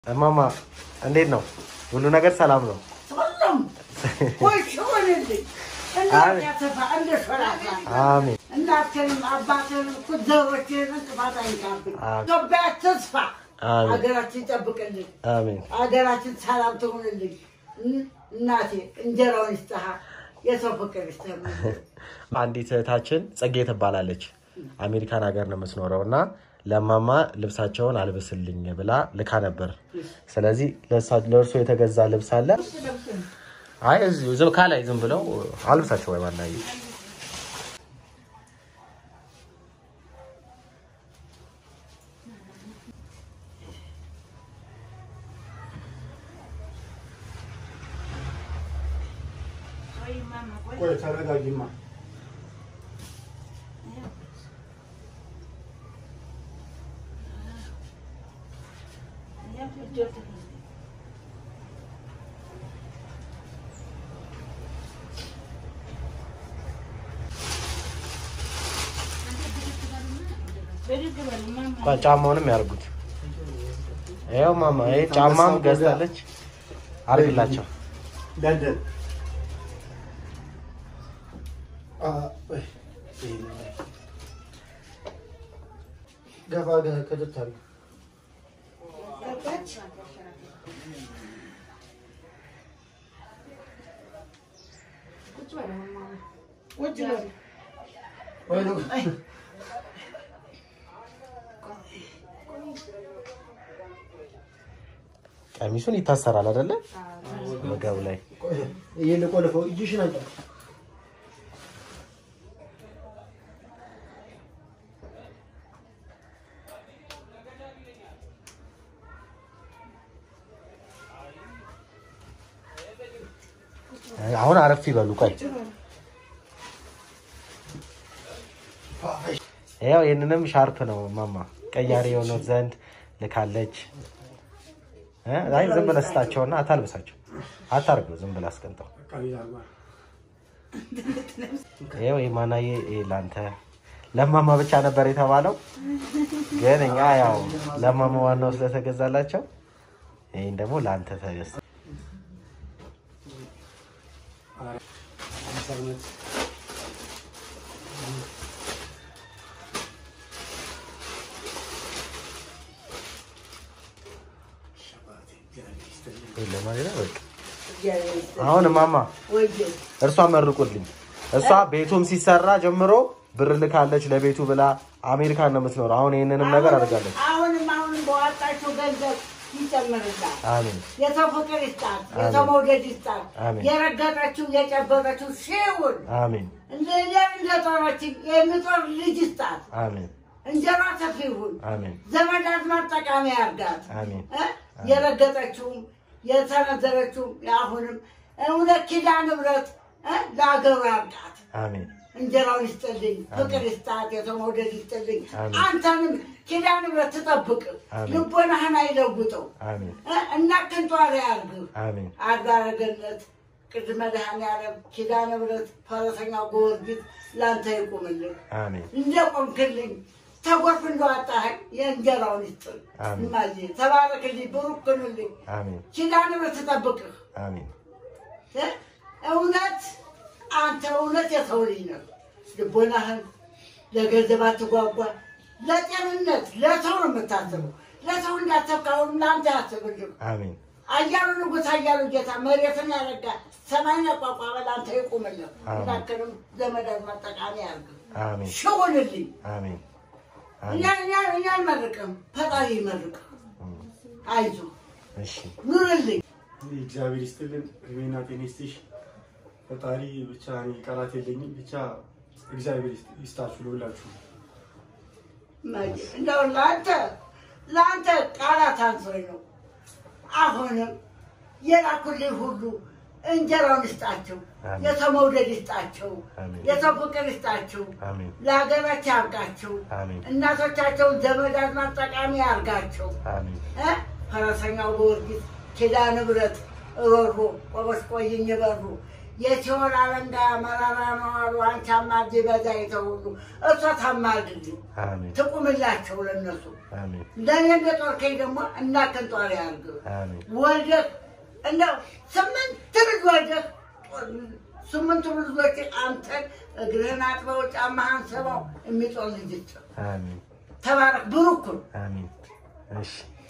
እማማ እንዴት ነው? ሁሉ ነገር ሰላም ነው? ሁሉም ሆሽ ሆንልኝ። እናት ያሰፋ እንደ ሾላታ አሜን እናትንም አባትንም ዘሮችንም እንቅፋት አይንካብኝ። አሜን። ኢትዮጵያ ትስፋ፣ አሜን ሀገራችን ይጠብቅልኝ፣ አሜን ሀገራችን ሰላም ትሆንልኝ። እን- እናቴ እንጀራውን ይስጥሃ፣ የሰው ፍቅር ይስጥህ። አንዲት እህታችን ጽጌ ትባላለች። አሜሪካን ሀገር ነው የምትኖረው እና ለማማ ልብሳቸውን አልብስልኝ ብላ ልካ ነበር። ስለዚህ ለእሳ- ለእርሶ የተገዛ ልብስ አለ። አይ እዚሁ ዝም ካላይ ዝም ብለው አልብሳቸው ወይ ማናየ ቆይ ተረጋጊማ። እንኳን ጫማውንም ያርጉት። ይኸው ማማ ይሄ ጫማም ገዝታለች። አርግላቸው። ለንደን አ- ወይ፣ ይሄ ነው። ገፋ ገ- ከደት አድርጊ። ቁጭ በል። ወይ ነው። ቀሚሱን ይታሰራል አይደለ? ወገቡ ላይ ቆይ፣ ይሄን ቆልፈው እጅሽን አንጫ። አሁን አረፍ ይበሉ። ቆይ ያው ይህንንም ሻርፕ ነው ማማ ቀያሪ የሆነው ዘንድ ልካለች። እ? አይ ዝም ብለህ ስጣቸውና አታልብሳቸው፣ አታርገው፣ ዝም ብለህ አስቀምጠው። ቀቢል አድርጓል። ይኸው የማናዬ ይሄ ለአንተ ለማማ ብቻ ነበር የተባለው፣ ግን እኛ ያው ለማማ ዋናው ስለተገዛላቸው ይህን ደግሞ ለአንተ ተገዝቶ አምሳ ዓመት የለም አይደለ? በቃ እግዚአብሔር ይስጥህ። አሁን ማማ ወይዬ እርሷ መርቁልኝ። እሷ ቤቱም ሲሰራ ጀምሮ ብር ልካለች ለቤቱ ብላ አሜሪካን ነው የምትኖረው። አሁን ይህንንም ነገር አድርጋለች። አሁንም አሁንም በዋጣቸው ገንዘብ ይጨምርላል። አሜን የሰው ፍቅር ይስጣት፣ የሰው መውደድ ይስጣት። አሜን። የረገጠችው የጨበጠችው ሺውን አሜን እንደ እንደጦረችኝ የሚጦር ልጅ ይስጣት። አሜን እንጀራ ሰፊ ይሁን፣ አሜን ዘመድ አዝማድ ጠቃሚ ያርጋት። አሜን እ? የረገጠችውም የሰነዘረችውም አሁንም እውነት ኪዳነ ምሕረት እ? ለአገሩ ያርጋት። አሜን እንጀራውን ይስጥልኝ፣ ፍቅር ይስጣት፣ የሰው መውደድ ይስጥልኝ። አሜን። አንተንም ኪዳነ ምሕረት ትጠብቅ፣ አሜን። ልቦናህን አይለውጠው አሜን እ? እና ክንቷሪ ያርግህ። አሜን አድባረ ገነት ቅድመ መድኃኔዓለም ኪዳነ ምሕረት ፈረሰኛው ጊዮርጊስ ለአንተ ይቁምልህ። አሜን እንደ ቆምክልኝ ተጎርፍ እንደዋጣኸኝ የእንጀራውን ይስጥል። አሜን። እማዬ ተባረክልኝ፣ ብሩክ ክንልኝ። አሜን ኪዳነ ምሕረት ትጠብቅህ። አሜን እ? እውነት አንተ እውነት የሰው ልጅ ነው። ልቦናህን ለገንዘብ አትጓጓ። ለጤንነት ለሰው ነው የምታስበው። ለሰው እንዳሰብካሁን ለአንተ ያስብልህ። አሜን አያሉ ንጉሥ አያሉ ጌታ መሬትን ያረጋ ሰማይን ያቋቋመ ለአንተ ይቁምልህ። አሜን። እንዳክልም ዘመድ አዝማድ ጠቃሚ ያርግህ። አሜን ሽውንልኝ አሜን እኛ እኛ እኛ አልመርቅም፣ ፈጣሪ ይመርቅህ። አይዞህ እሺ ኑርልኝ። እግዚአብሔር ይስጥልን፣ እድሜና ጤና ይስጥሽ። ፈጣሪ ብቻ እኔ ቃላት የለኝም። ብቻ እግዚአብሔር ይስጥ- ይስጣችሁ ለሁላችሁ። እንደው ለአንተ ለአንተ ቃላት አንሶኝ ነው። አሁንም የላኩልኝ ሁሉ እንጀራውን ይስጣቸው፣ አሜን። የሰው መውደድ ይስጣቸው፣ አሜን። የሰው ፍቅር ይስጣቸው፣ አሜን ለሀገራቸው ያብቃቸው፣ አሜን እናቶቻቸውን ዘመድ አዝማድ ጠቃሚ ያርጋቸው። አሜን እ? ፈረሰኛው ጊዮርጊስ ኪዳነ ምሕረት ሮሮ ቆበስ ቆይኝ በሩ የሲኦል አለንጋ መራራ ነው አሉ። አንቺ አማልጅ በዛ የተውሉ እሷ ታማልድልኝ አሜን ትቁምላቸው ለነሱ አሜን እንደኔ እንደ ጦርከኝ ደግሞ እናከን ጧሪ ያርግ አሜን ወልደህ እንደው ስምንት ልጅ ወልደህ ስምንቱ ልጆች አንተን እግርህን አጥበው ጫማህን ስበው የሚጦል ልጅ አሜን ተባረክ ብሩክ ሁን። አሜን እሺ